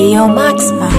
Yo Maxma.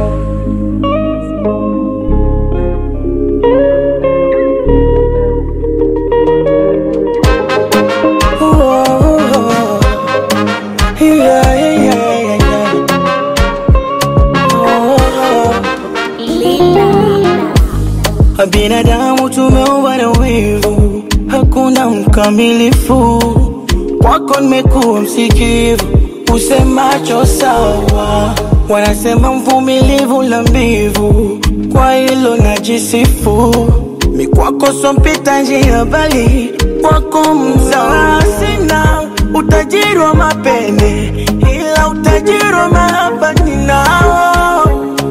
Binadamu tumeumbwa na wivu, hakuna mkamilifu. Kwako nimekuwa msikivu, usemacho sawa. Wanasema mvumilivu la mbivu, kwa hilo najisifu. Mi kwako sompita njia, bali kwako mzawa. Sina utajiri wa mapene, ila utajiri wa mahaba ninao,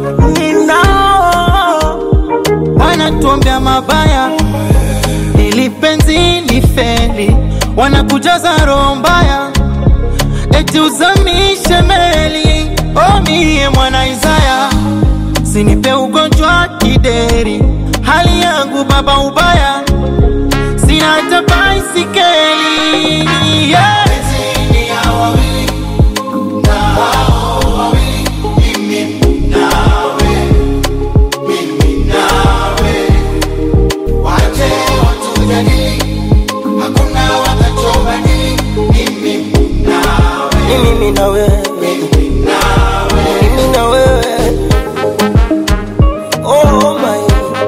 ninao wanatuombea mabaya ili penzi lifeli, wanakujaza roho mbaya eti uzamishe meli. O mie mwana Isaya, sinipe ugonjwa kideri, hali yangu baba ubaya, sina hata baisikeli yeah. ni mimi na wewe, mimi na wewe. Oh my,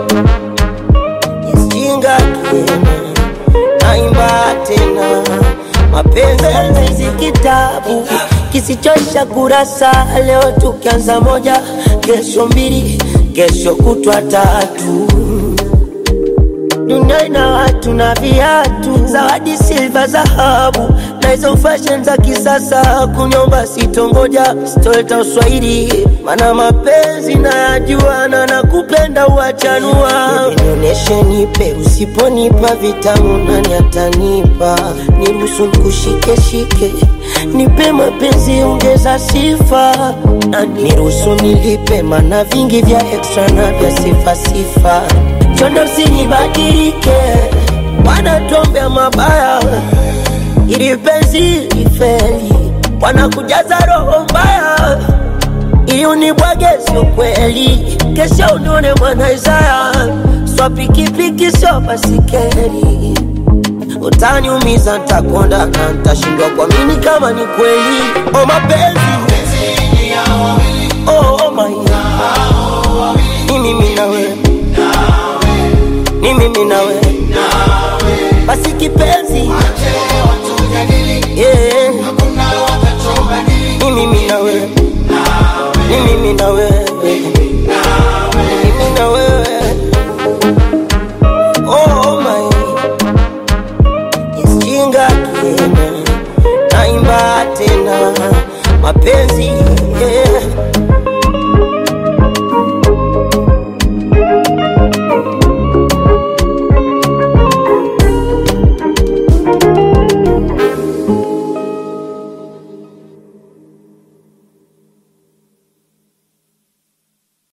isijinga tena, naimba tena, mapenzi si kitabu kisichosha kurasa. Leo tukianza moja, kesho mbili, kesho kutwa tatu dunia ina watu na viatu, zawadi silva, dhahabu na hizo fashion za kisasa. Kunyomba sitongoja, sitoleta uswahili, mana mapenzi nayajua na nakupenda uachanua. Nionyeshe, nipe, usiponipa vitamu nani atanipa? Niruhusu nikushike shike, nipe mapenzi, ongeza sifa na niruhusu nilipe, mana vingi vya extra na vya sifa sifa chondo usinibadilike, wanatuombea mabaya ili penzi lifeli, wanakujaza roho mbaya ili unibwage, sio kweli. Kesho unione mwana Isaya, swa pikipiki sio basikeli, utaniumiza, ntakonda na ntashindwa kuamini kama ni kweli. O mapenzi oh my ni mimi na wewe ni mimi na wewe basi kipenzi yeah. ni mimi na wewe ni mimi na wewe